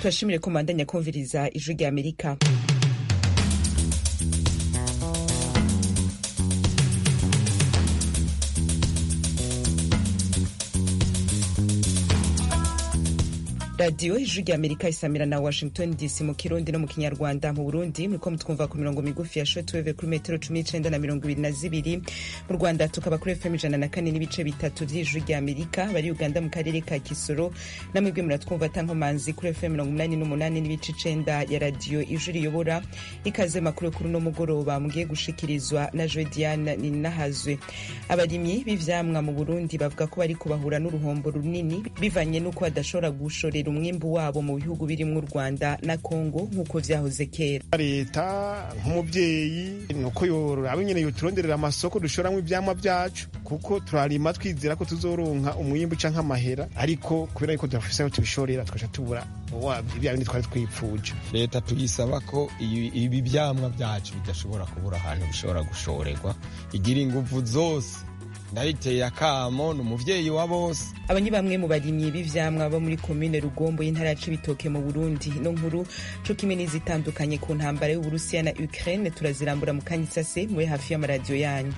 turashimire ko mubandanya kumviriza ijwi rya amerika radiyo ijwi rya amerika isamira na washington dc mu kirundi no mu kinyarwanda mu burundi muriko mutwumva ku mirongo migufi ya shotweve kuri metero cumi n'icenda na mirongo ibiri na zibiri mu rwanda tukaba kuri fm ijana na kane n'ibice bitatu vy'ijwi rya amerika bari uganda mu karere ka kisoro namwebwe muratwumva tankomanzi kuri fm mirongo umunani n'umunani n'ibice icenda ya radiyo ijwi riyobora ikaze makuru kuri uno mugoroba mugiye gushikirizwa na jodiane ninahazwe abarimyi b'ivyamwa mu burundi bavuga ko bariko bahura n'uruhombo runini bivanye n'uko badashobora gushorera umwimbu wabo mu bihugu birimwo u rwanda na kongo nk'uko vyahoze kera leta nk'umuvyeyi nuko yoraba nyene yoturonderera amasoko dushoramwo ivyamwa vyacu kuko turarima twizera ko tuzoronka umwimbu canke amahera ariko kubera yuko tudafise aho tubishorera tugaca tubura vya bindi twari twipfuje leta tuyisaba ko ibi vyamwa vyacu bidashobora kubura ahantu bishobora gushorerwa igira inguvu zose ndayiteye akamo ni umuvyeyi wa bose aba ni bamwe mu barimyi b'ivyamwa bo muri komine rugombo y'intara ya cibitoke mu burundi no nkuru co kimwe n'izitandukanye ku ntambara y'uburusiya na ukraine turazirambura mu kanya isase mube hafi y'amaradiyo yanyu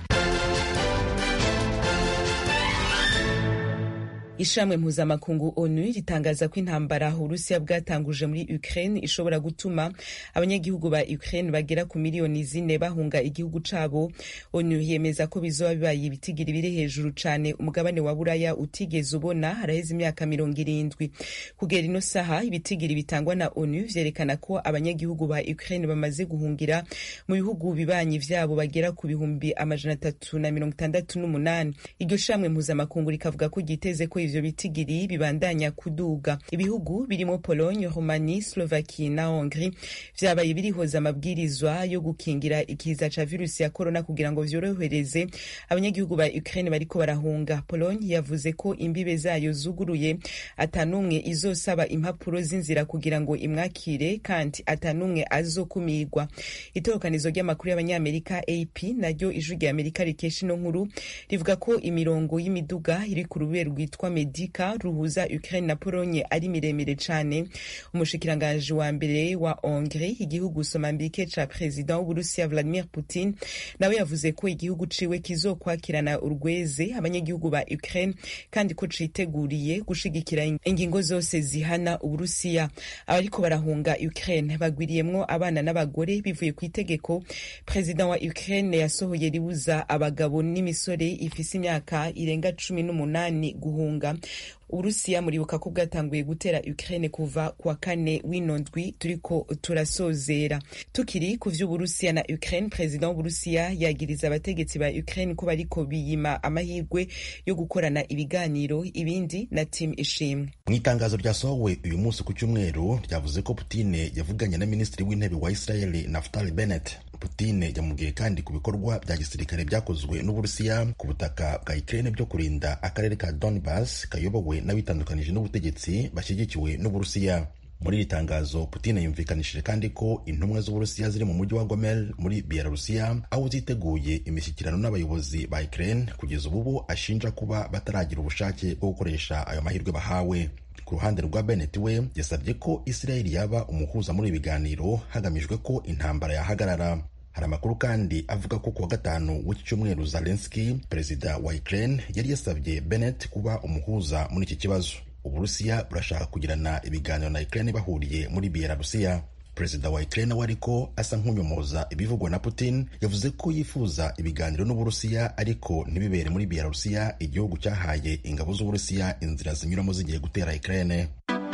ishramwe mpuzamakungu onu ritangaza ko intambara uburusiya bwatanguje muri ukraine ishobora gutuma abanyagihugu ba ukraine bagera ku miliyoni zine bahunga igihugu cabo onu yemeza ko bizoba bibaye ibitigiri biri hejuru cane umugabane wa buraya utigeze ubona haraheze imyaka mirongo irindwi kugera ino saha ibitigiri bitangwa na onu vyerekana ko abanyagihugu ba ukraine bamaze guhungira mu bihugu bibanyi vyabo bagera ku bihumbi amajana atatu na mirongo itandatu n'umunani iryo shamwe mpuzamakungu rikavuga ko ryiteze ko ivyo bitigiri bibandanya kuduga ibihugu birimo pologne romani slovaki na hongri vyabaye birihoza amabwirizwa yo gukingira ikiza ca virusi ya korona kugira ngo vyorohereze abanyagihugu ba ukraine bariko barahunga pologne yavuze ko imbibe zayo zuguruye atanumwe izosaba impapuro z'inzira kugira ngo imwakire kandi atanumwe azokumirwa itorokanizo ry'amakuru y'abanyamerika ap naryo ijwi rya amerika rikesha ino nkuru rivuga ko imirongo y'imiduga iri ku rubere rwitwa medika ruhuza ukraine na polonye ari miremire cane umushikiranganji wa mbere wa hongrie igihugu somambike ca perezida w'uburusiya vladimir putin nawe yavuze ko igihugu ciwe kizokwakirana urweze abanyagihugu ba ukraine kandi ko citeguriye gushigikira ingingo zose zihana uburusiya abariko barahunga ukraine bagwiriyemwo abana n'abagore bivuye ku itegeko perezida wa ukraine yasohoye ribuza abagabo n'imisore ifise imyaka irenga cumi n'umunani guhunga uburusiya muribuka ko bwatanguye gutera ukraine kuva kuwa kane w'ino ndwi turiko turasozera tukiri ku vy'uburusiya na ukraine perezida w'uburusiya yagiriza abategetsi ba ukraine ko bariko biyima amahirwe yo gukorana ibiganiro ibindi na tim ishimwe mu itangazo ryasohowe uyu munsi ku cyumweru ryavuze ko putine yavuganye na minisitiri w'intebe wa israeli naftali bennett Putine yamubwiye kandi ku bikorwa bya gisirikare byakozwe n'Uburusiya ku butaka bwa Ukraine byo kurinda akarere ka Donbas kayobowe n'abitandukanije n'ubutegetsi bashyigikiwe n'Uburusiya. Muri iri tangazo Putin yumvikanishije kandi ko intumwa z'Uburusiya ziri mu mujyi wa Gomel muri Belarusiya aho ziteguye imishyikirano n'abayobozi ba Ukraine kugeza ubu ashinja kuba bataragira ubushake bwo gukoresha ayo mahirwe bahawe. ku ruhande rwa Bennett we yasabye ko Israel yaba umuhuza muri ibi biganiro hagamijwe ko intambara yahagarara. Hari amakuru kandi avuga ko kuwa gatanu w'iki cyumweru Zelensky, perezida wa Ukraine, yari yasabye Bennett kuba umuhuza muri iki kibazo. Uburusiya burashaka kugirana ibiganiro na Ukraine bahuriye muri Belarusiya. Perezida wa Ukraine we ariko asa nk'unyomoza ibivugwa na Putin yavuze ko yifuza ibiganiro n'Uburusiya ariko ntibibere muri Belarusiya igihugu cyahaye ingabo z'Uburusiya inzira zinyuramo zigiye gutera Ukraine.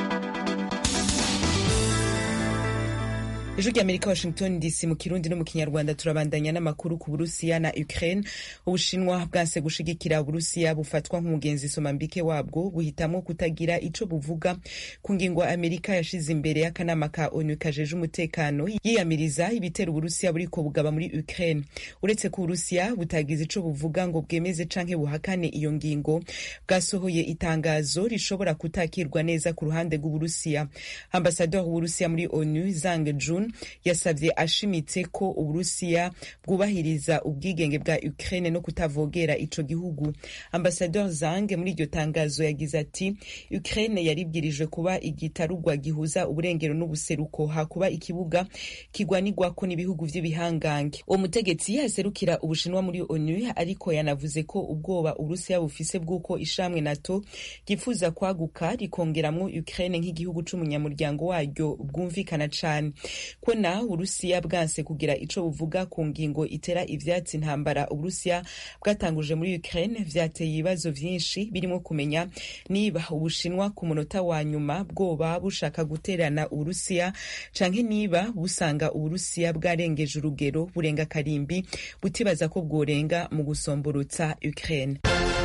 ijwi ry'amerika washington dc mu kirundi no mu kinyarwanda turabandanya n'amakuru ku burusiya na ukraine ubushinwa bwanse gushigikira uburusiya bufatwa nk'umugenzi somambike wabwo buhitamwo kutagira ico buvuga ku ngingo amerika yashize imbere y'akanama ka onu kajeje umutekano yiyamiriza ibitero uburusiya buriko bugaba muri ukraine uretse ko uburusiya butagize ico buvuga ngo bwemeze canke buhakane iyo ngingo bwasohoye itangazo rishobora kutakirwa neza ku ruhande rw'uburusiya ambasador w'uburusiya muri onu zang jun Moon yasabye ashimitse ko uburusiya bwubahiriza ubwigenge bwa Ukraine no kutavogera ico gihugu Ambassadeur Zhang muri iryo tangazo yagize ati Ukraine yaribwirijwe kuba igitarugwa gihuza uburengero n'ubuseruko hakuba ikibuga kigwanirwako n'ibihugu vy'ibihangange uwo mutegetsi yaserukira ubushinwa muri ONU ariko yanavuze ko ubwoba uburusiya bufise bw'uko ishamwe NATO ryifuza kwaguka rikongeramwo Ukraine nk'igihugu c'umunyamuryango waryo bwumvikana cane ko na uburusiya bwanse kugira ico buvuga ku ngingo itera ivyatsi intambara uburusiya bwatanguje muri Ukraine vyateye ibibazo vyinshi birimo kumenya niba ubushinwa ku munota wa nyuma bwoba bushaka guterana uburusiya canke niba busanga uburusiya bwarengeje urugero burenga karimbi butibaza ko bworenga mu gusomborotsa Ukraine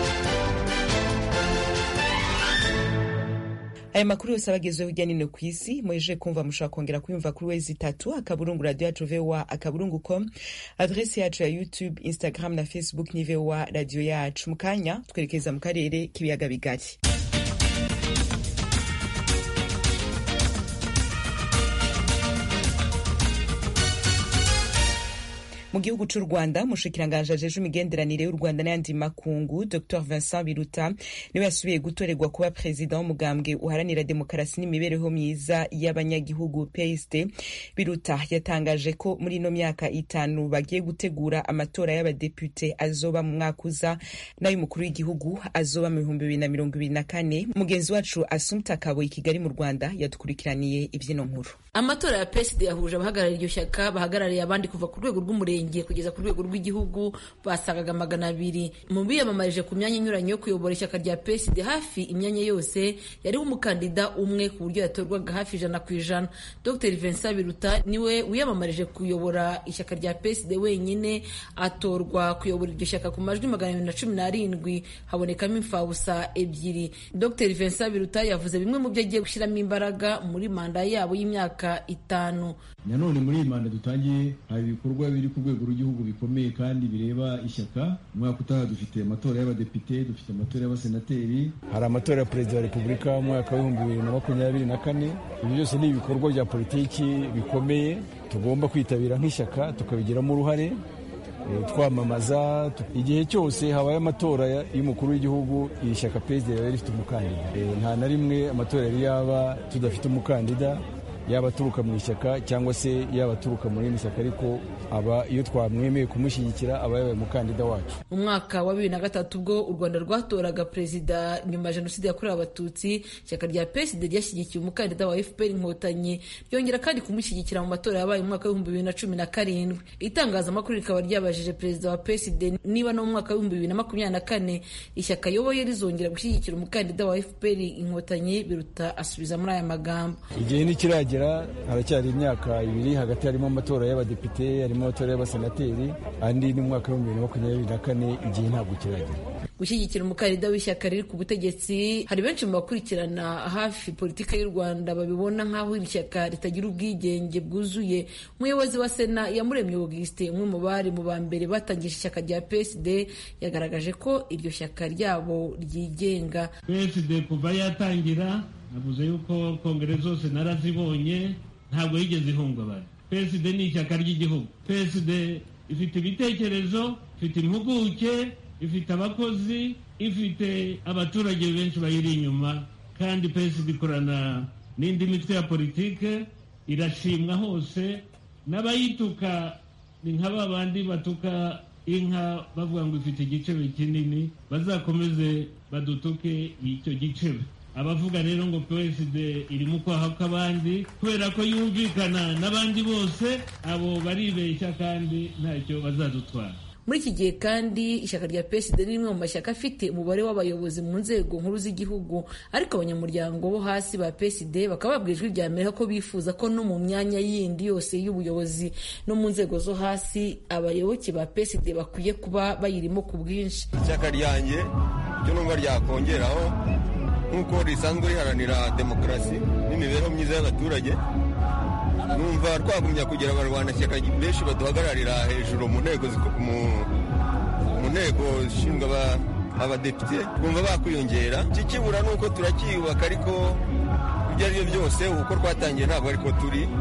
aya makuru yose abagezweho hirya nino ku isi mweje kumva mushobora kongera kuyumva kuri wezi itatu akaburungu radio yacu voa akaburungu com adresi yacu ya youtube instagram na facebook ni voa radio yacu mu kanya twerekeza mu karere k'ibiyaga bigari mu gihugu c'u rwanda umushikiranganji ajeje imigenderanire y'u rwanda n'ayandi makungu dr vincent biruta niwe yasubiye gutorerwa kuba perezida w'umugambwe uharanira demokarasi n'imibereho myiza y'abanyagihugu psd biruta yatangaje ko muri ino myaka itanu bagiye gutegura amatora y'abadepute azoba mu mwaka uza n'ay'umukuru w'igihugu azoba mu bihumbi bibiri na mirongo ibiri na kane mugenzi wacu asumta kabo i kigali mu rwanda yadukurikiraniye ibyino nkuru amatora ya psd yahuje abahagarariye iryo shyaka bahagarariye abandi kuva ku rwego rw'umurenge kugeza ku rwego rw'igihugu basagaga magana abiri mu biyamamarije ku myanya inyuranye yo kuyobora ishyaka rya psd hafi imyanya yose yariho umukandida umwe ku buryo yatorwaga hafi ijana ku ijana dr vincent biruta niwe wiyamamarije kuyobora ishyaka rya psd wenyine atorwa kuyobora iryo shyaka ku majwi magana abiri na cumi n'arindwi habonekamo imfabusa ebyiri dr vincent biruta yavuze bimwe mu byo agiye gushyiramo imbaraga muri manda yabo y'imyaka itanu nanone muri iyi manda dutangiye hari ibikorwa biri ku rwego rw'igihugu bikomeye kandi bireba ishyaka umwaka utaha dufite amatora y'abadepite dufite amatora y'abasenateri hari amatora ya perezida wa repubulika mu mwaka w'ibihumbi bibiri na makumyabiri na kane ibi byose ni ibikorwa bya politiki bikomeye tugomba kwitabira nk'ishyaka tukabigiramo uruhare twamamaza igihe cyose habaye amatora y'umukuru w'igihugu iri shyaka perezida riba rifite umukandida nta na rimwe amatora yari yaba tudafite umukandida yaba aturuka mu ishyaka cyangwa se yaba aturuka mu rindi shyaka ariko aba iyo twamwemeye kumushyigikira aba yabaye umukandida wacu mu mwaka wa bibiri na gatatu ubwo u rwanda rwatoraga perezida nyuma ya jenoside yakorewe abatutsi ishyaka rya psd ryashyigikiye umukandida wa fpr inkotanyi ryongera kandi kumushyigikira mu matora yabaye mu mwaka w'ibihumbi bibiri na cumi na karindwi itangazamakuru rikaba ryabajije perezida wa psd niba no mu mwaka w'ibihumbi bibiri na makumyabiri na kane ishyaka ayoboye rizongera gushyigikira umukandida wa fpr inkotanyi biruta asubiza muri aya magambo igihe ntikiragera haracyari imyaka ibiri hagati harimo amatora y'abadepite harimo amatora y'abasenateri andi ni mu mwaka w'ibihumbi bibiri na makumyabiri na kane igihe ntabwo kiragera gushyigikira umukandida w'ishyaka riri ku butegetsi hari benshi mu bakurikirana hafi politiki y'u rwanda babibona nk'aho iri shyaka ritagira ubwigenge bwuzuye umuyobozi wa sena yamuremye augustin umwe mu bari mu ba mbere batangije ishyaka rya psd yagaragaje ko iryo shyaka ryabo ryigenga psd kuva yatangira navuze yuko kongere zose narazibonye ntabwo yigeze ihungabana psd ni ishyaka ry'igihugu psd ifite ibitekerezo ifite impuguke ifite abakozi ifite abaturage benshi bayiri inyuma kandi psd ikorana n'indi mitwe ya politike irashimwa hose n'abayituka ni nka ba bandi batuka inka bavuga ngo ifite igicebe kinini bazakomeze badutuke icyo gicebe abavuga rero ngo psd iri mu kwaha kw'abandi kubera ko yumvikana n'abandi bose abo baribeshya kandi ntacyo bazadutwara muri iki gihe kandi ishyaka rya psd ni rimwe mu mashyaka afite umubare w'abayobozi mu nzego nkuru z'igihugu ariko abanyamuryango bo hasi ba psd bakaba babwira ijwi rya amerika ko bifuza ko no mu myanya yindi yose y'ubuyobozi no mu nzego zo hasi abayoboke ba psd bakwiye kuba bayirimo ku bwinshi ishyaka ryanjye ryo numva ryakongeraho nk'uko risanzwe riharanira demokarasi n'imibereho myiza y'abaturage numva twagumya kugira abarwanashyaka benshi baduhagararira hejuru mu ntego mu ntego zishinzwe abadepite twumva bakwiyongera ikikibura ni uko turacyiyubaka ariko ibyo ari byo byose uko twatangiye ntabwo ariko turi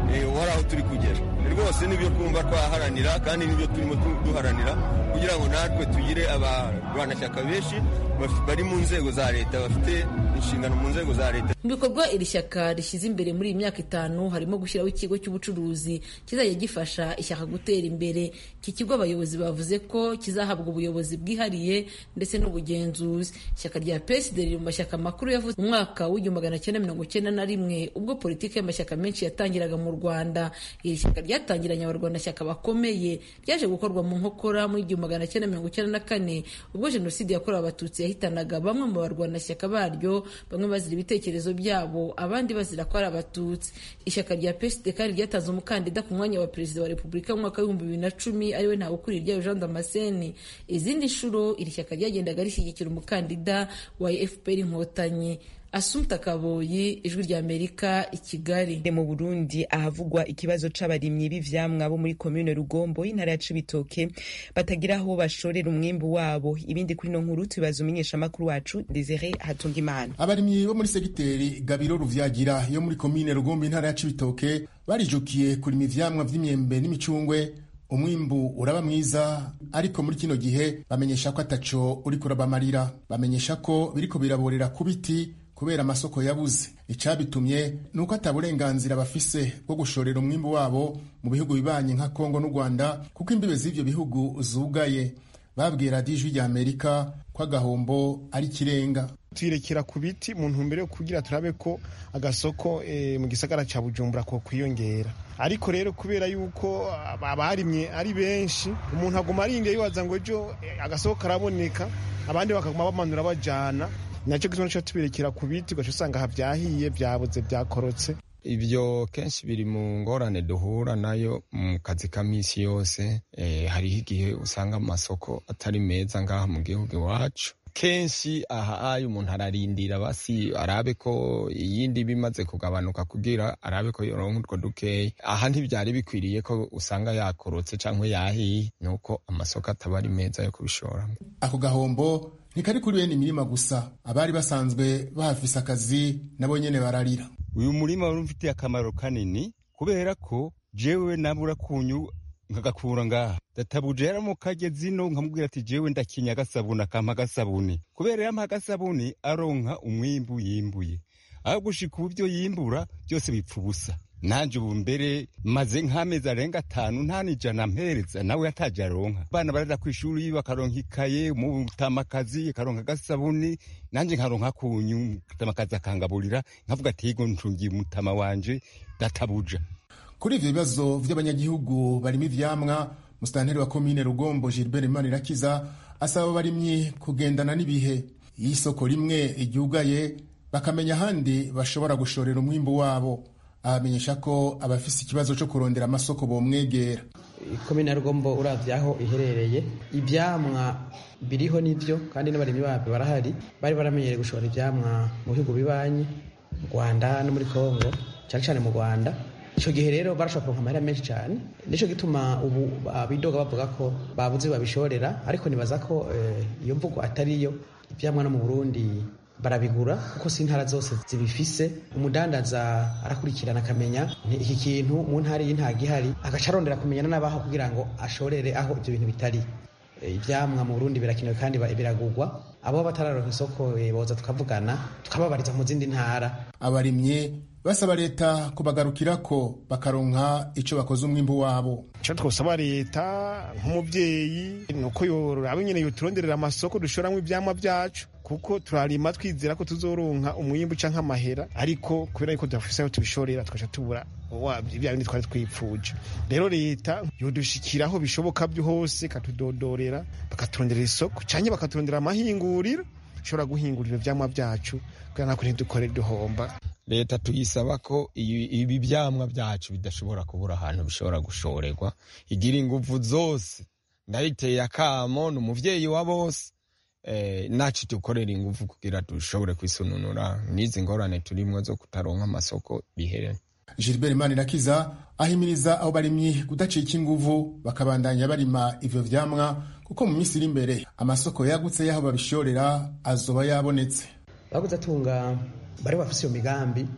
wari aho turi kugera rwose nibyo twumva twaharanira kandi nibyo turimo duharanira kugira ngo natwe tugire abarwanashyaka benshi bari mu nzego za leta bafite inshingano mu nzego za leta mu bikorwa iri shyaka rishyize imbere muri iyi myaka itanu harimo gushyiraho ikigo cy'ubucuruzi kizajya gifasha ishyaka gutera imbere iki kigo abayobozi bavuze ko kizahabwa ubuyobozi bwihariye ndetse n'ubugenzuzi ishyaka rya PSD riri mu mashyaka makuru yavutse mu mwaka w'igihumbi magana cyenda mirongo cyenda na rimwe ubwo politiki y'amashyaka menshi yatangiraga mu rwanda iri shyaka ryatangiranye abarwanashyaka bakomeye ryaje gukorwa mu nkokora muri igihumbi magana cyenda mirongo cyenda na kane ubwo jenoside yakorewe abatutsi yahitanaga bamwe mu barwanashyaka baryo bamwe bazira ibitekerezo byabo abandi bazira ko ari abatutsi ishyaka rya PSD kandi ryatanze umukandida ku mwanya wa perezida wa repubulika mu mwaka w'ibihumbi bibiri na cumi ariwe ntawukuriye ryayo Jean Damascene izindi nshuro iri shyaka ryagendaga rishyigikira umukandida wa FPR inkotanyi Asumta Kaboyi ijwi rya Amerika i Kigali mu Burundi ahavugwa ikibazo c'abarimyi b'ivyamwa bo muri commune Rugombo y'intara ya Cibitoke batagira aho bashorera umwimbu wabo ibindi kuri no nkuru tubaza umenyesha makuru wacu Desire Hatungimana abarimyi bo muri segiteri Gabiro Ruvyagira yo muri commune Rugombo y'intara ya Cibitoke barijukiye kurima ivyamwa vy'imyembe n'imicungwe umwimbu uraba mwiza ariko muri kino gihe bamenyesha ko ataco uriko urabamarira bamenyesha ko biriko biraborera ku biti kubera amasoko yabuze icabitumye ni uko ata burenganzira bafise bwo gushorera umwimbu wabo mu bihugu bibanye nka kongo n'u rwanda kuko imbibe z'ivyo bihugu zugaye babwira dijwi rya amerika ko agahombo ari ikirenga tuyirekera ku biti mu ntumbero yo kugira turabe ko agasoko e, mu gisagara ca bujumbura ko kwiyongera ariko rero kubera yuko abarimye ari benshi umuntu aguma arindiye yibaza ngo ejo agasoko karaboneka abandi bakaguma bamanura bajana nacyo gituma cyo tubirekera ku biti ugaca usanga havyahiye vyabuze vyakorotse ibyo kenshi biri mu ngorane duhura nayo mu kazi ka misi yose eh, hariho igihe usanga amasoko atari meza ngaha mu gihugu iwacu kenshi aha ayo umuntu ararindira basi arabe ko iyindi bimaze kugabanuka kugira arabe ko yoronka utwo dukeya aha ntibyari bikwiriye ko usanga yakorotse cyangwa yahiye nuko amasoko ataba ari meza yo kubishoramo ako gahombo ntikari kuri bene imirima gusa abari basanzwe bahafise akazi nabo nyene bararira uyu murima wari ufitiye akamaro kanini kubera ko jewe nabura kunyu nkagakura ngaha databuje yaramukage zino nkamubwira ati jewe ndakinya agasabuni akampa agasabuni kubera yampa agasabuni aronka umwimbu yimbuye aho gushika ubu byo yimbura byose bipfa ubusa nanje ubu mbere maze nk'amezi arenga atanu nta nijana mpereza nawe ataje aronka abana barara ku ishuri bakaronka ikaye umutamakazi akaronka agasabuni nanje nkaronka kunyu umutamakazi akangaburira nkavuga ati higo ncungiye umutama wanje databuja kuri ivyo bibazo vy'abanyagihugu barimo ivyamwa musitanteri wa komine rugombo gilbert imanirakiza asaba abarimyi kugendana n'ibihe iyo isoko rimwe iryugaye bakamenya ahandi bashobora gushorera umwimbu wabo abamenyesha ko abafise ikibazo cyo kurondera amasoko bomwegera komine ya rugombo uravye aho iherereye ivyamwa biriho nivyo kandi n'abarimyi babyo barahari bari baramenyereye gushora ivyamwa mu bihugu bibanyi mu rwanda no muri kongo cyane cyane mu rwanda icyo gihe rero barashobora kuronka amahera menshi cyane nicyo gituma ubu bidoga bavuga ko babuze babishorera ariko nibaza ko iyo mvugo atariyo ivyamwa no mu burundi barabigura kuko si intara zose zibifise umudandaza arakurikirana akamenya iki kintu mu ntara iyi ntago ihari agaca arondera kumenyana n'abaho kugira ngo ashorere aho ibyo bintu bitari ivyamwa mu burundi birakenewe kandi biragurwa abo batararonka isoko boza tukavugana tukababariza mu zindi ntara abarimye basaba leta kubagarukirako bakaronka ico bakoze umwimbu wabo ico twosaba leta nk'umuvyeyi nuko yoraba nyene yoturonderera amasoko dushoramwo ivyamwa vyacu kuko turarima twizera ko tuzoronka umwimbu canke amahera ariko kubera yuko tudafise aho tubishorera tugaca tubura bya bindi twari twipfuje rero leta yodushikiraho bishoboka byo hose ikatudodorera bakaturonderera isoko canke bakaturondera amahinguriro dushobora guhingurira ivyamwa vyacu kugira nako ntidukore duhomba leta tuyisaba ko ibi vyamwa vyacu bidashobora kubura ahantu bishobora gushorerwa igira inguvu zose ndayiteye akamo ni umuvyeyi wa bose eh, nacu dukorera inguvu kugira dushobore kwisununura n'izi ngorane turimwo zo kutaronka amasoko bihere gilbert manirakiza ahimiriza abo barimyi kudacika inguvu bakabandanya barima ivyo vyamwa kuko mu minsi iri imbere amasoko yagutse y'aho babishorera azoba yabonetse baguze atunga bari bafise iyo migambi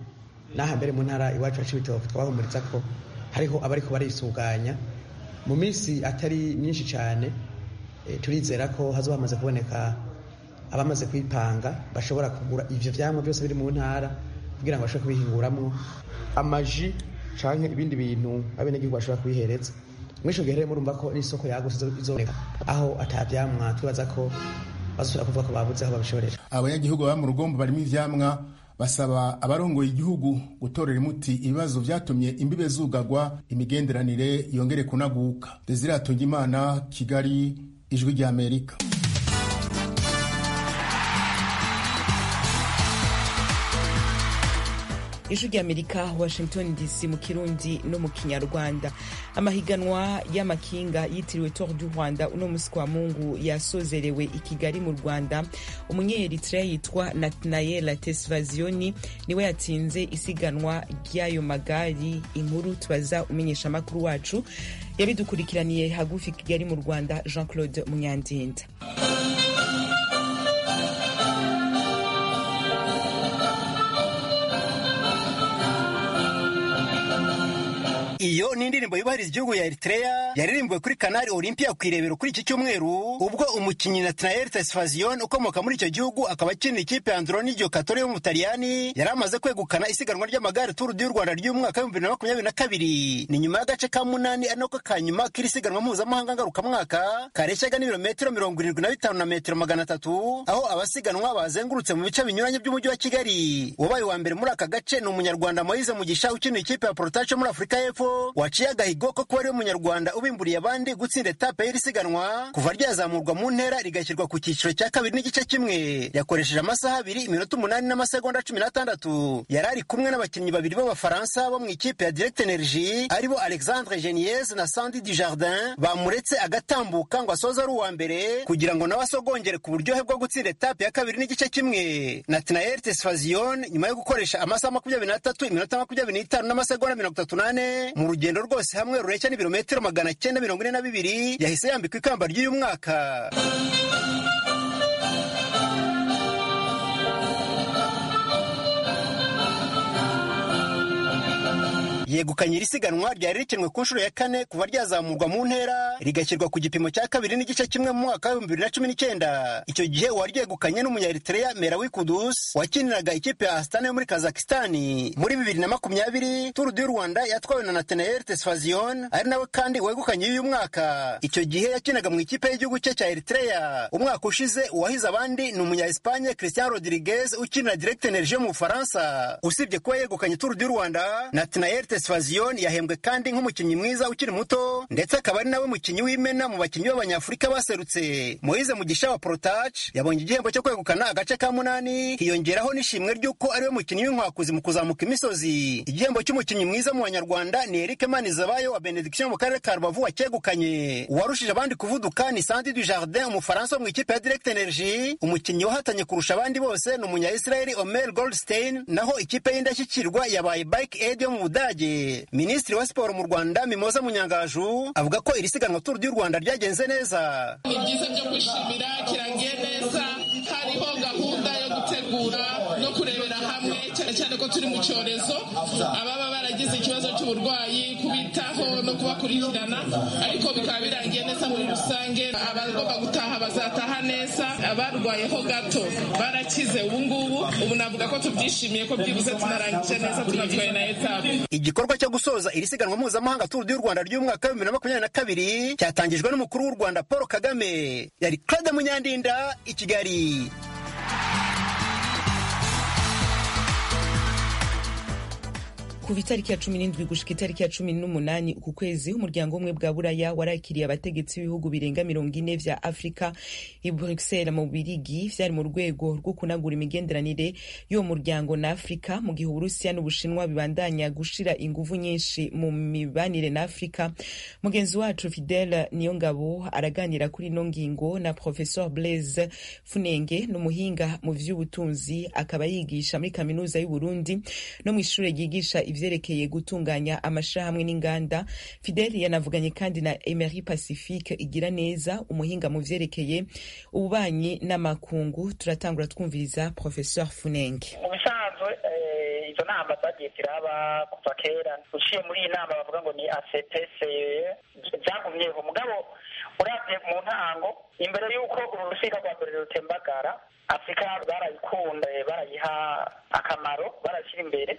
n'aha mbere mu ntara iwacu ya cibitoke twabahumuriza ko hariho abariko barisuganya mu minsi atari myinshi cyane turizera ko hazoba hamaze kuboneka abamaze kwipanga bashobora kugura ivyo vyamwa byose biri mu ntara kugira ngo bashobore kubihinguramwo amaji canke ibindi bintu abenegihugu bashobora kubihereza mwisho gihe rero murumva ko n'isoko yagutse izoboneka aho atavyamwa twibaza ko bazosubira kuvuga ko babuze aho babishorera abanyagihugu baba mu rugombo barimo ivyamwa basaba abarongoye igihugu gutorera umuti ibibazo vyatumye imbibe zugagwa imigenderanire yongere kunaguka desire atungimana kigali ijwi ry'amerika ijwi ry'amerika washington dc mu kirundi no mu kinyarwanda amahiganwa y'amakinga yitiriwe tour du rwanda uno musi kwa mungu yasozerewe i kigali mu rwanda umunyeeritrea yitwa natnael tesvazioni niwe yatsinze isiganwa ry'ayo magari inkuru tubaza umenyesha amakuru wacu yabidukurikiraniye hagufi kigali mu rwanda jean claude munyandinda iyo ni indirimbo yubahiriza igihugu ya Eritrea yaririmbiwe kuri Canal Olympia ku irebero kuri iki cyumweru ubwo umukinnyi Nathaniel Tesfazion ukomoka muri icyo gihugu akaba akinira ikipe ya Androni Giocattoli yo mu Butaliyani yari amaze kwegukana isiganwa ry'amagare Tour du Rwanda ry'umwaka w'ibihumbi bibiri na makumyabiri na kabiri ni nyuma y'agace ka munani ari nako ka nyuma k'iri siganwa mpuzamahanga ngarukamwaka kareshyaga n'ibirometero mirongo irindwi na bitanu na metero magana atatu aho abasiganwa bazengurutse mu bice binyuranye by'umujyi wa Kigali wabaye wa mbere muri aka gace ni umunyarwanda Moise Mugisha ukinira ikipe ya Protacho muri Afurika y'Epfo waciye agahigo ko kuba ariwe munyarwanda ubimburiye abandi gutsinda etape y'iri siganwa kuva ryazamurwa mu ntera rigashyirwa ku cyiciro cya kabiri n'igice kimwe yakoresheje amasaha abiri iminota umunani n'amasegonda cumi n'atandatu yari ari kumwe n'abakinnyi babiri b'abafaransa bo mu ikipe ya direct energy aribo alexandre geniez na sandi dujardin bamuretse agatambuka ngo asoze ari uwa mbere kugira ngo nawe asogongere ku buryohe bwo gutsinda etape ya kabiri n'igice kimwe natinael tesfazion nyuma yo gukoresha amasaha makumyabiri n'atatu iminota makumyabiri n'itanu n'amasegonda mirongo itatu n'ane mu rugendo rwose hamwe rureshya n'ibirometero magana cyenda mirongo ine na bibiri yahise yambikwa ikamba ry'uyu mwaka yegukanye iri siganwa ryari rikinwe ku nshuro ya kane kuva ryazamurwa mu ntera rigashyirwa ku gipimo cya kabiri n'igice kimwe mu mwaka w'ibihumbi bibiri na cumi n'icyenda icyo gihe waryegukanye n'umunyaeritrea merawi kudus wakiniraga ikipe ya astana yo muri kazakistani muri bibiri na makumyabiri turu du rwanda yatwawe na nathanael tesfazion ari nawe kandi wegukanye y'uyu mwaka icyo gihe yakinaga mu ikipe y'igihugu cye cya eritrea umwaka ushize uwahize abandi ni umunya espanye christian rodriguez ukinira direct energie yo mu bufaransa usibye kuba yegukanye turu du rwanda nathanael Tesfazion yahembwe kandi nk'umukinnyi mwiza ukiri muto ndetse akaba ari nawe mukinnyi w'imena mu bakinnyi b'abanyafurika baserutse Moise Mugisha wa Protach yabonye igihembo cyo kwegukana agace ka munani hiyongeraho n'ishimwe ry'uko ariwe mukinnyi w'inkwakuzi mu kuzamuka imisozi igihembo cy'umukinnyi mwiza mu banyarwanda ni Eric Manizabayo wa Benediction mu karere ka Rubavu wacyegukanye uwarushije abandi kuvuduka ni Sandy Dujardin umufaransa wo mu ikipe ya Direct Energy umukinnyi wahatanye kurusha abandi bose ni umunya Israel Omer Goldstein naho ikipe y'indashyikirwa yabaye Bike Aid yo mu Budage minisitiri wa siporo mu rwanda mimoza munyangaju avuga ko iri siganwa turu ry'u rwanda ryagenze neza ni byiza byo kwishimira kirangiye neza hariho gahunda yo gutegura no kurebera hamwe cyane cyane ko turi mu cyorezo ababa baragize ikibazo cy'uburwayi kubitaho no kubakurikirana ariko bikaba birangiye neza muri rusange abagomba gutaha bazataha neza abarwayeho gato barakize ubu ngubu ubu navuga ko tubyishimiye ko byibuze tunarangije neza tunatwaye na etape igikorwa cyo gusoza iri siganwa mpuzamahanga turu du rwanda ry'umwaka w'ibihumbi bibiri na makumyabiri na kabiri cyatangijwe n'umukuru w'u rwanda paul kagame yari claude munyandinda i kigali kuva itariki ya cumi n'indwi gushika itariki ya cumi n'umunani uku kwezi umuryango umwe bwa buraya warakiriye abategetsi b'ibihugu birenga mirongo ine vya afurika i bruxelles mu birigi vyari mu rwego rwo kunagura imigenderanire y'uwo muryango na afurika mu gihe uburusiya n'ubushinwa bibandanya gushira inguvu nyinshi mu mibanire na afurika mugenzi wacu fidel niyongabo araganira kuri ino ngingo na professor blaise funenge n'umuhinga mu vy'ubutunzi akaba yigisha muri kaminuza y'uburundi no mw'ishure ryigisha ivyerekeye gutunganya amashirahamwe n'inganda fidel yanavuganye kandi na emery pacifique igira neza umuhinga mu vyerekeye ububanyi n'amakungu turatangura twumviriza professeur funenge mu bisanzwe izo nama zagiye ziraba kuva kera uciye muri iyi nama bavuga ngo ni acpc byagumyeho mugabo uravye mu ntango imbere y'uko uru rusiga rwa mbere rutembagara afurika barayikunda barayiha akamaro barashyira imbere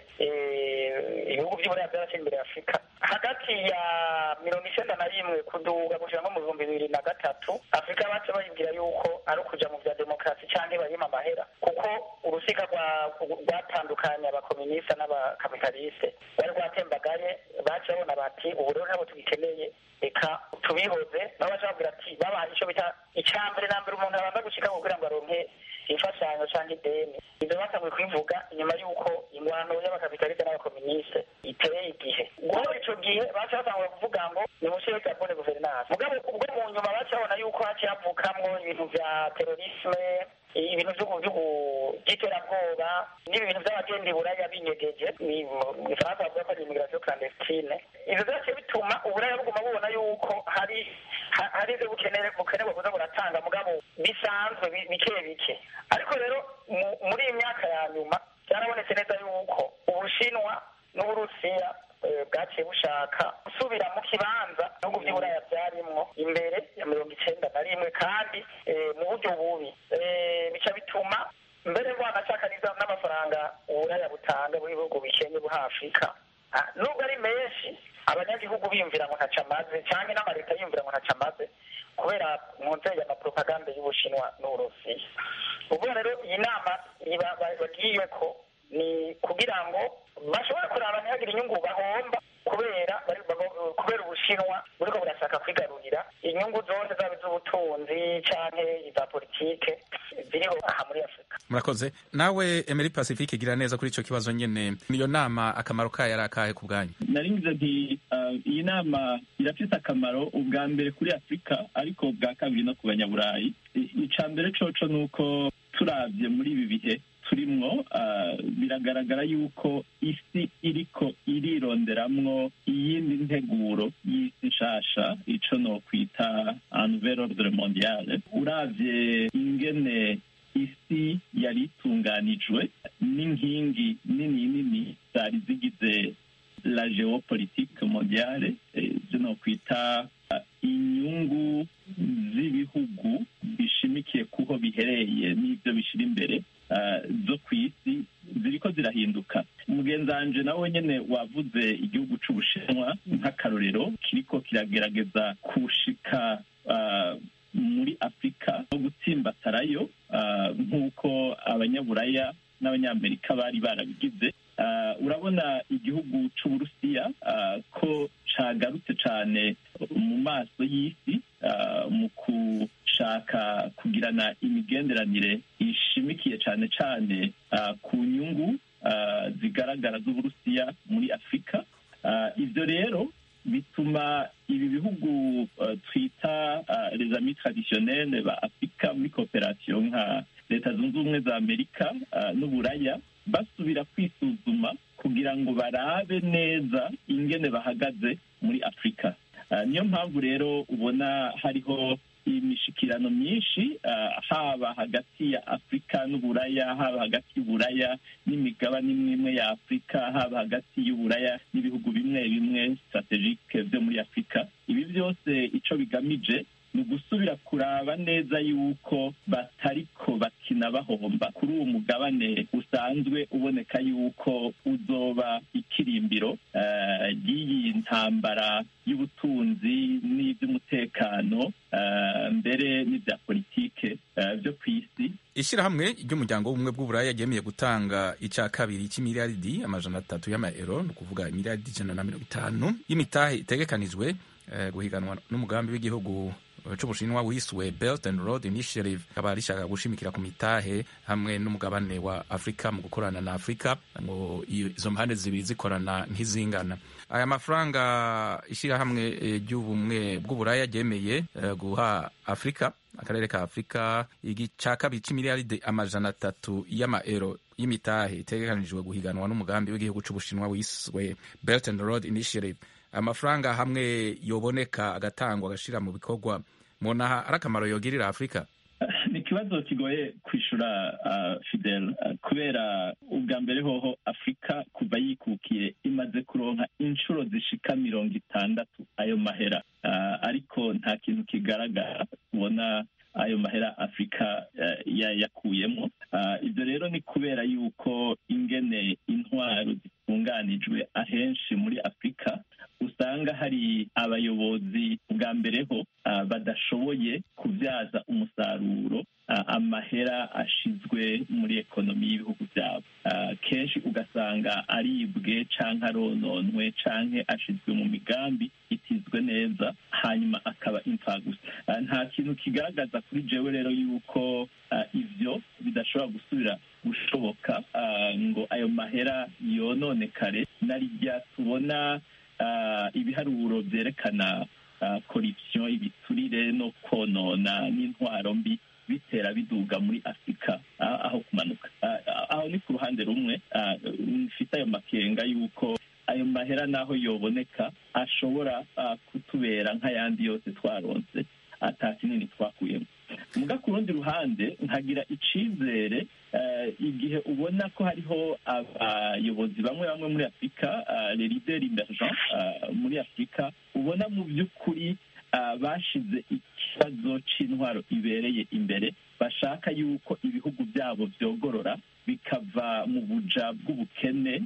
ibihugu by'uburaya byarashyira imbere afurika hagati ya mirongo icyenda na rimwe kuduga gushira nko mu bihumbi bibiri na gatatu afurika bace bayibwira yuko ari ukuja mu bya demokarasi canke bayima amahera kuko urusiga rwatandukanye abakominista n'abakapitaliste rwari rwatembagaye bace babona bati ubu rero ntabwo tugikeneye reka tubihoze nabo baca babwira ati babaha ico bita icya mbere na mbere umuntu abanza gushika kugira ngo aronke imfashanyo cyangwa ideni ibyo batanguye kubivuga inyuma y'uko ingwano y'abakapitaliste n'abakoministe iteye igihe guhera ico gihe baca batangura kuvuga ngo ni mushyire gabone guverinance mugabo ubwo mu nyuma baca babona yuko haciye havukamwo ibintu vya terorisme ibintu by'iterabwoba n'ibintu by'abagenda buraya binyegeje mu gifaransa bavuga ko ari immigration clandestine ivyo vyaciye bituma uburaya buguma bubona yuko hari hari ivyo bukenere bukenerwa kuza buratanga mugabo bisanzwe bike bike ariko rero muri iyi myaka ya nyuma byarabonetse neza yuko ubushinwa n'uburusiya bwaciye bushaka gusubira mu kibanza ibihugu by'uburaya byarimwo imbere ya mirongo icenda na rimwe kandi mu buryo bubi bica bituma mbere bwanashaka n'amafaranga uburaya butanga mu bihugu bikenye buha afurika nubwo ari menshi abanyagihugu biyumvira ngo ntaca amaze cyangwa n'amaleta yiyumvira ngo ntaca amaze kubera mu nzego y'amapropaganda y'ubushinwa n'uburusiya ubwo rero iyi nama bagiye ko ni kugira ngo bashobore kuraba ntihagire inyungu bahomba kubera kubera ubushinwa buriko burashaka kwigarurira inyungu zose zaba iz'ubutunzi canke iza politike ziriho aha muri afurika murakoze nawe emeri pacifique gira neza kuri ico kibazo nyene iyo nama akamaro kayo ari akahe ku bwanyu naringize nti iyi nama irafise akamaro ubwa mbere kuri afurika ariko ubwa kabiri no ku banyaburayi ica mbere coco ni uko turavye muri ibi bihe turimwo biragaragara yuko isi iriko irironderamwo iyindi nteguro y'isi nshasha ico nokwita nouvelle ordre mondiale uravye ingene isi yari itunganijwe n'inkingi nini nini zari zigize la geopolitique mondiale ivyo nokwita inyungu z'ibihugu bishimikiye kuho bihereye n'ivyo bishira imbere zo ku isi ziriko zirahinduka umugenzi wanje nawe nyene wavuze igihugu c'ubushinwa nk'akarorero kiriko kiragerageza kushika muri afurika no gutsimbatarayo nk'uko abanyaburaya n'abanyamerika bari barabigize urabona igihugu c'uburusiya ko cagarutse cane mu maso y'isi mu gushaka kugirana imigenderanire ishimikiye cane cane ku nyungu zigaragara z'uburusiya muri afurika ivyo rero bituma ibi bihugu twita les amis traditionnels ba afurika muri kooperasiyo nka leta zunze ubumwe za amerika n'uburaya basubira kwisuzuma kugira ngo barabe neza ingene bahagaze muri afurika niyo mpamvu rero ubona hariho imishikirano myinshi haba hagati ya afurika n'uburaya haba hagati y'uburaya n'imigabane imwe imwe ya afurika haba hagati y'uburaya n'ibihugu bimwe bimwe strategike byo muri afurika ibi byose icyo bigamije ni ugusubira kuraba neza yuko batariko bakina bahomba kuri uwo mugabane usanzwe uboneka yuko uzoba ikirimbiro ry'iyi ntambara y'ubutunzi n'iby'umutekano mbere n'ibya politike byo ku isi ishyirahamwe ry'umuryango w'ubumwe bw'uburaya ryemeye gutanga icya kabiri cy'imiliyaridi amajana atatu y'amayero ni ukuvuga imiliyaridi ijana na mirongo itanu y'imitahe itegekanijwe guhiganwa n'umugambi w'igihugu c'ubushinwa wiswe Belt and Road Initiative akaba rishaka gushimikira ku mitahe hamwe n'umugabane wa Afrika mu gukorana na Afrika ngo izo mpande zibiri zikorana nk'izingana aya mafaranga ishyirahamwe ry'ubumwe bw'uburaya ryemeye guha Afrika akarere ka Afrika igica kabiri c'imiliyaridi amajana atatu y'amaero y'imitahe itegekanijwe guhiganwa n'umugambi w'igihugu c'ubushinwa wiswe Belt and Road Initiative amafaranga hamwe yoboneka agatangwa agashira mu bikorwa mubona ari akamaro yogirira afurika ni ikibazo kigoye kwishura uh, fidel uh, kubera ubwa mbere hoho afurika kuva yikukiye imaze kuronka inshuro zishika mirongo itandatu ayo mahera uh, ariko nta kintu kigaragara ubona ayo mahera afurika uh, yakuyemo uh, ibyo rero ni kubera yuko ingene intwaro zitunganijwe ahenshi muri afurika usanga hari abayobozi bwa mbere ho uh, badashoboye kubyaza umusaruro uh, amahera ashizwe muri ekonomi y'ibihugu byabo uh, kenshi ugasanga aribwe canke arononwe canke ashizwe mu migambi itizwe neza hanyuma akaba imfagusa uh, nta kintu kigaragaza kuri jewe rero yuko uh, ivyo bidashobora gusubira gushoboka uh, ngo ayo mahera yononekare narirya tubona uh, ibiharuro vyerekana uh, corruption ibiturire no konona n'intwaro mbi bitera biduga muri afurika uh, aho kumanuka uh, aho ni ku ruhande rumwe uh, mfite ayo makenga y'uko ayo mahera n'aho yoboneka ashobora uh, kutubera nk'ayandi yose twaronse ata kinini twakuyemo muga ku rundi ruhande nkagira icizere igihe ubona ko hariho abayobozi bamwe bamwe muri afurika le leader emergent muri afurika ubona mu by'ukuri bashize ikibazo c'intwaro ibereye imbere bashaka yuko ibihugu byabo byogorora bikava mu buja bw'ubukene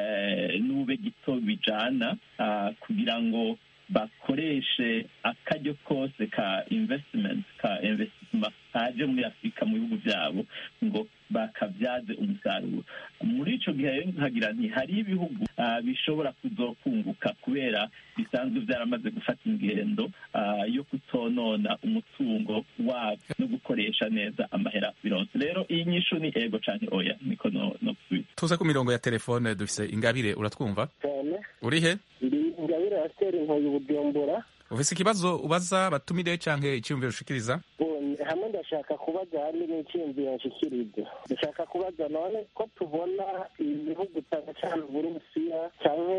n'ube gito bijana kugira ngo bakoreshe akaryo kose ka investment ka investment kaje muri afurika mu bihugu byabo ngo bakabyaze umusaruro muri ico gihe rero nkagira nti hari ibihugu uh, bishobora kuzokunguka kubera bisanzwe byaramaze gufata ingendo uh, yo kutonona umutungo wabyo no gukoresha neza amahera bironse rero iyi nyishu ni ego canke oya niko no, no kusubiza tuze ku mirongo ya telefone dufise ingabire uratwumva cyane uri he ndi ingabire yatera inkoyi ubujumbura ufise ikibazo ubaza batumire canke iciyumviro ushikiriza hamwe ndashaka kubaza hamwe n'icyiyumviro nshikiriza ndashaka kubaza none ko tubona ibihugu cyane cyane uburusiya cyangwa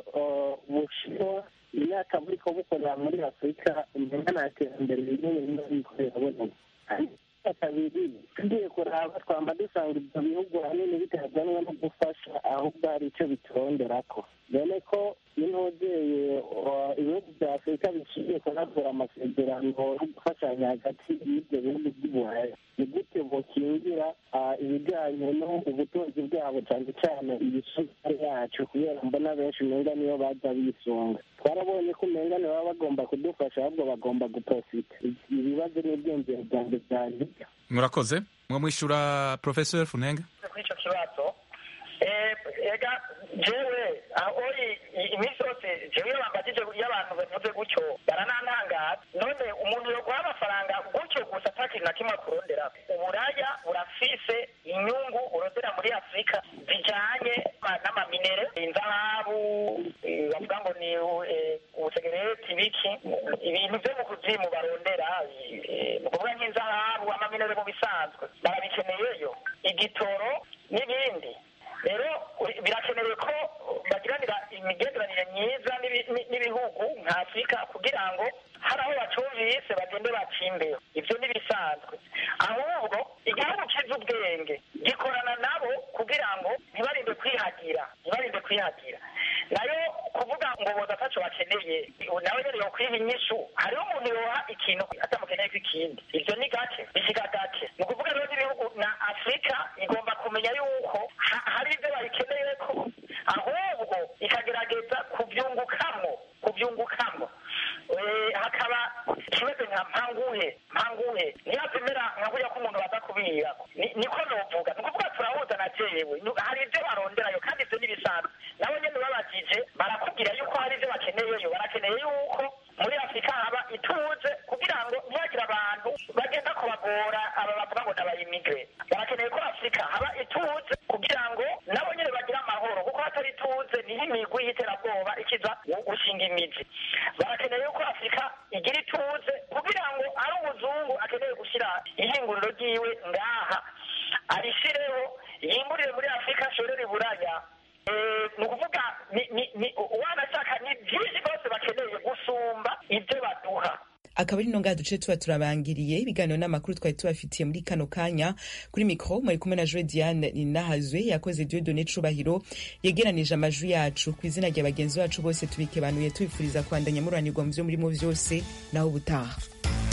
ubushinwa imyaka buriko bukorera muri afurika umenga nta terambere rinini riba rikorera boneka kabiri tugiye kuraba twamba dusanga ibyo bihugu hanini bitazanwa no gufasha ahubwo hari icyo bituronderako dore ko n'intogeye ibihugu bya afurika biciye kunagura amasezerano yo gufashanya hagati y'ibyo bihugu by'uburaya ni gute bokingira ibijyanye no ubutunzi bwabo cyane cyane ibisukari yacu kubera mbona benshi umenga niyo baza bisunga twarabonye ko umenga baba bagomba kudufasha ahubwo bagomba guprofita ibibazo n'ibyiyumviro byanjye byanjye murakoze mwo mwishyura professor funenga kuri icyo kibazo ega jewe aho iminsi yose jewe iyo bambajije iyo abantu bavuze gutyo baranantangaza none umuntu yoguha amafaranga gutyo gusa ata kintu na kimwe akurondera uburaya burafise inyungu urondera muri afurika zijanye n'amaminere inzahabu bavuga ngo ni ubusegereti biki ibintu vyo mu kuzimu barondera ni ukuvuga nk'inzahabu amaminere mu bisanzwe barabikeneyeyo igitoro n'ibindi rero birakenewe ko bagiranira imigenderanire myiza n'ibihugu nka afurika kugira ngo hari aho bacumvise bagende bacimbeho ibyo ntibisanzwe ahubwo igihugu kizi ubwenge gikorana nabo kugira ngo ntibarinde kwihagira ntibarinde kwihagira nayo kuvuga ngo boza ataco bakeneye nawe nyene yokwiha inyishu hariho umuntu yoha ikintu atamukeneye ko ikindi ivyo ni gake bishika gake ni ukuvuga rero n'ibihugu na afurika igomba kumenya yuko hari ivyo bayikeneye ko ahubwo ikagerageza kuvyungukamwo kuvyungukamwo hakaba kimeze nka mpanguhe mpanguhe ntiyazimera nka burya ko umuntu baza kubira niko novuga ni ukuvuga turahuza na jewe hari ivyo baronderayo kandi ivyo n'ibisanzwe nabo nyene babajije barakubwira yuko hari ivyo bakeneyeyo barakeneye yuko muri afurika haba ituze kugira ngo ntihagire abantu bagenda kubagora aba bavuga ngo n'abayimigre barakeneye ko afurika haba ituze kugira ngo nabo nyene bagire amahoro kuko hatari ituze niho imigwi y'iterabwoba ikiza gushinga imizi barakeneye yuko afurika igira ituze kugira ngo ari umuzungu akeneye gushyira ihinguriro ryiwe ngaha arishireho yimburire muri afurika ashorere iburaya ni ukuvuga wanashaka ni byinshi rwose bakeneye gusumba ibyo baduha akaba ari no ngaha duce tuba turabangiriye ibiganiro n'amakuru twari tubafitiye muri kano kanya kuri mikro mwari kumwe na Joe Diane Ninahazwe yakoze Dieudonné Cubahiro yegeranije amajwi yacu ku izina rya bagenzi bacu bose tubikebanuye tubifuriza kwandanya muranirwa mu vyo murimo vyose naho ubutaha